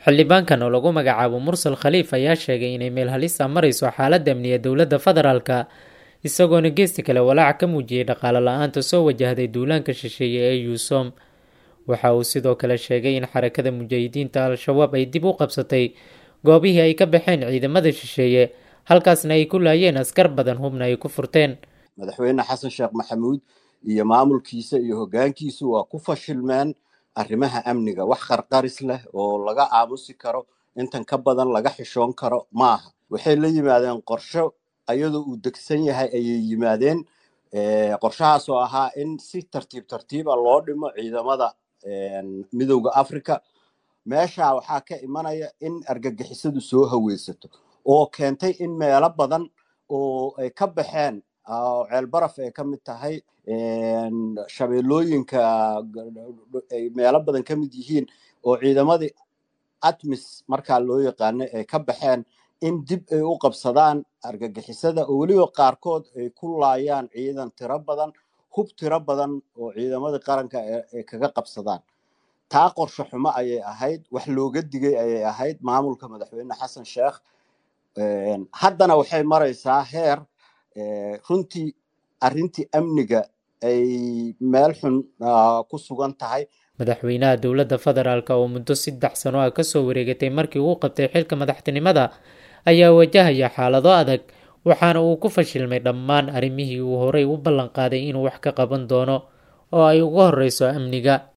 xildhibaankan oo lagu magacaabo mursal khaliif ayaa sheegay inay meel halisa marayso xaaladda amniga dowladda federaalka isagoona geesti kale walaac ka muujiyey dhaqaale la-aanta soo wajahday duulaanka shisheeye ee yuusom waxa uu sidoo kale sheegay in xarakada mujaahidiinta al-shabaab ay dib u qabsatay goobihii ay ka baxeen ciidamada shisheeye halkaasna ay ku laayeen askar badan hubna ay ku furteen madaxweyne xasan sheekh maxamuud iyo maamulkiisa iyo hoggaankiisu waa ku fashilmeen arrimaha amniga wax qarqaris leh oo laga aamusi karo intan ka badan laga xishoon karo ma aha waxay la yimaadeen qorsho ayadoo uu degsan yahay ayay yimaadeen qorshahaas oo ahaa in si tartiib tartiiba loo dhimo ciidamada midowda africa meesha waxaa ka imanaya in argagixisadu soo haweysato oo keentay in meelo badan oo ay ka baxeen ceelbaraf ay ka mid tahay shabeellooyinka ay meelo badan ka mid yihiin oo ciidamadii atmis markaa loo yaqaanay ay ka baxeen in dib ay u qabsadaan argagixisada oo weliba qaarkood ay ku laayaan ciidan tiro badan hub tiro badan oo ciidamadii qaranka ay kaga qabsadaan taa qorsho xumo ayay ahayd wax looga digay ayay ahayd maamulka madaxweyne xasan sheekh haddana waxay maraysaa heer runtii arrintii amniga ay meel xun ku sugan tahay madaxweynaha dowladda federaalk oo muddo saddex sano ah kasoo wareegatay markii uu qabtay xilka madaxtinimada ayaa wajahaya xaalado adag waxaana uu ku fashilmay dhammaan arrimihii uu horey u ballan qaaday inuu wax ka qaban doono oo ay uga horreyso amniga